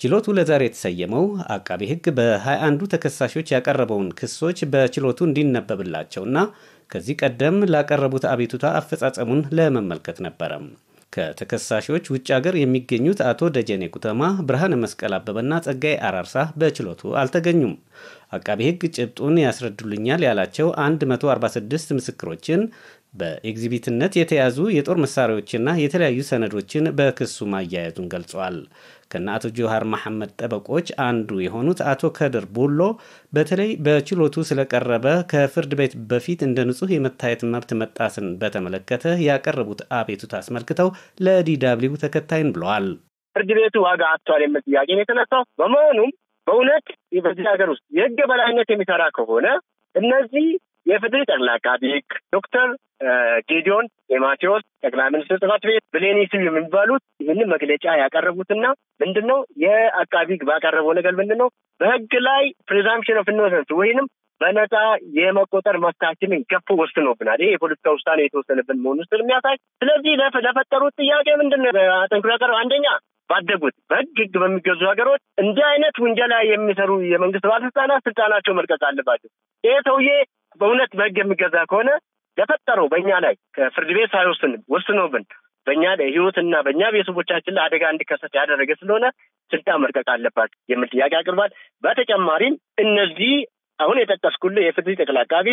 ችሎቱ ለዛሬ የተሰየመው አቃቤ ሕግ በሃያ አንዱ ተከሳሾች ያቀረበውን ክሶች በችሎቱ እንዲነበብላቸውና ከዚህ ቀደም ላቀረቡት አቤቱታ አፈጻጸሙን ለመመልከት ነበረም። ከተከሳሾች ውጭ ሀገር የሚገኙት አቶ ደጀኔ ኩተማ፣ ብርሃነ መስቀል አበበና ጸጋይ አራርሳ በችሎቱ አልተገኙም። አቃቤ ሕግ ጭብጡን ያስረዱልኛል ያላቸው 146 ምስክሮችን በኤግዚቢትነት የተያዙ የጦር መሳሪያዎችና የተለያዩ ሰነዶችን በክሱ ማያያዙን ገልጿል። ከነ አቶ ጆሃር መሐመድ ጠበቆች አንዱ የሆኑት አቶ ከድር ቡሎ በተለይ በችሎቱ ስለቀረበ ከፍርድ ቤት በፊት እንደ ንጹህ የመታየት መብት መጣስን በተመለከተ ያቀረቡት አቤቱታ አስመልክተው ለዲዳብሊው ተከታይን ብለዋል። ፍርድ ቤቱ ዋጋ አጥቷል የሚል ጥያቄ ነው የተነሳው። በመሆኑም በእውነት በዚህ ሀገር ውስጥ የህግ በላይነት የሚሰራ ከሆነ እነዚህ የፍትህ ጠቅላይ አቃቤ ሕግ ዶክተር ጌዲዮን ጢሞቴዎስ ጠቅላይ ሚኒስትር ጽሕፈት ቤት ብሌኒ ስዩም የሚባሉት ይህንን መግለጫ ያቀረቡትና ምንድን ነው የአቃቢ ሕግ ባቀረበው ነገር ምንድን ነው በህግ ላይ ፕሪዛምፕሽን ኦፍ ኢኖሰንስ ወይንም በነፃ የመቆጠር መብታችንን ገፎ ወስኖብናል። ይሄ የፖለቲካ ውሳኔ የተወሰነብን መሆኑ ስለሚያሳይ ስለዚህ ለፈጠሩት ጥያቄ ምንድን ነው አጠንክሮ ያቀረበው አንደኛ ባደጉት በህግ ህግ በሚገዙ ሀገሮች እንዲህ አይነት ውንጀላ የሚሰሩ የመንግስት ባለስልጣናት ስልጣናቸው መልቀቅ አለባቸው። ይሄ ሰውዬ በእውነት በህግ የሚገዛ ከሆነ ለፈጠረው በእኛ ላይ ከፍርድ ቤት ሳይወስን ወስኖብን በእኛ ላይ ህይወትና በእኛ ቤተሰቦቻችን ላይ አደጋ እንዲከሰት ያደረገ ስለሆነ ስልጣን መልቀቅ አለባቸው የሚል ጥያቄ አቅርቧል። በተጨማሪም እነዚህ አሁን የጠቀስኩልህ የፍትህ ጠቅላይ አቃቢ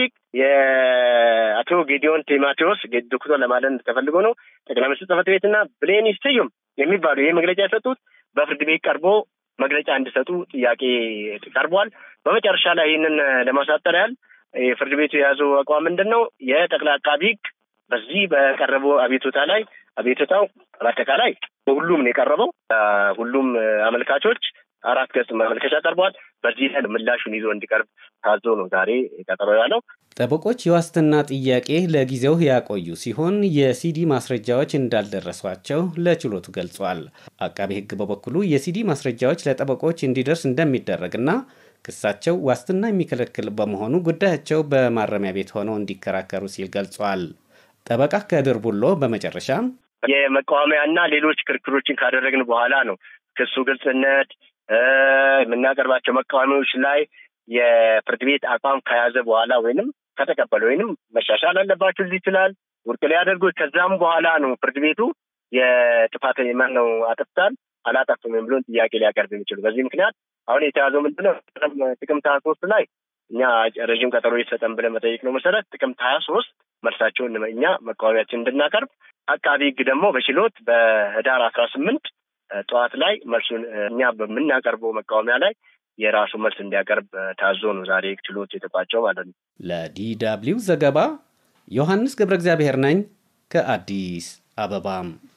የአቶ ጌዲዮን ቲሞቴዎስ ዶክተር ለማለት ተፈልጎ ነው ጠቅላይ ሚኒስትር ጽሕፈት ቤትና ብሌኒ ስዩም የሚባሉ ይህ መግለጫ የሰጡት በፍርድ ቤት ቀርቦ መግለጫ እንዲሰጡ ጥያቄ ቀርቧል። በመጨረሻ ላይ ይህንን ለማሳጠር ያህል የፍርድ ቤቱ የያዘው አቋም ምንድን ነው? የጠቅላይ አቃቢ ሕግ በዚህ በቀረበው አቤቱታ ላይ አቤቱታው በአጠቃላይ በሁሉም ነው የቀረበው። ሁሉም አመልካቾች አራት ገጽ ማመልከቻ ቀርቧል። በዚህ ላይ ምላሹን ይዞ እንዲቀርብ ታዞ ነው ዛሬ ቀጠሮ ያለው። ጠበቆች የዋስትና ጥያቄ ለጊዜው ያቆዩ ሲሆን የሲዲ ማስረጃዎች እንዳልደረሷቸው ለችሎቱ ገልጿል። አቃቤ ሕግ በበኩሉ የሲዲ ማስረጃዎች ለጠበቆች እንዲደርስ እንደሚደረግና ክሳቸው ዋስትና የሚከለክል በመሆኑ ጉዳያቸው በማረሚያ ቤት ሆነው እንዲከራከሩ ሲል ገልጿል። ጠበቃ ከድር ቡሎ በመጨረሻ የመቃወሚያና ሌሎች ክርክሮችን ካደረግን በኋላ ነው ክሱ ግልጽነት የምናቀርባቸው መቃወሚያዎች ላይ የፍርድ ቤት አቋም ከያዘ በኋላ ወይንም ከተቀበለ ወይንም መሻሻል አለባቸው ሊል ይችላል ውድቅ ሊያደርጉ ከዛም በኋላ ነው ፍርድ ቤቱ የጥፋት ማን ነው አጥፍታል አላጠፍም የሚለውን ጥያቄ ሊያቀርብ የሚችሉ በዚህ ምክንያት አሁን የተያዘው ምንድነው ጥቅምት ሀያ ሶስት ላይ እኛ ረዥም ቀጠሮ ይሰጠን ብለን መጠየቅ ነው መሰረት ጥቅምት ሀያ ሶስት መልሳቸውን እኛ መቃወሚያችን እንድናቀርብ አቃቢ ሕግ ደግሞ በችሎት በህዳር አስራ ስምንት ጠዋት ላይ መልሱን እኛ በምናቀርበው መቃወሚያ ላይ የራሱ መልስ እንዲያቀርብ ታዞ ነው ዛሬ ችሎት የተቋጨው ማለት ነው። ለዲ ደብልዩ ዘገባ ዮሐንስ ገብረ እግዚአብሔር ነኝ ከአዲስ አበባም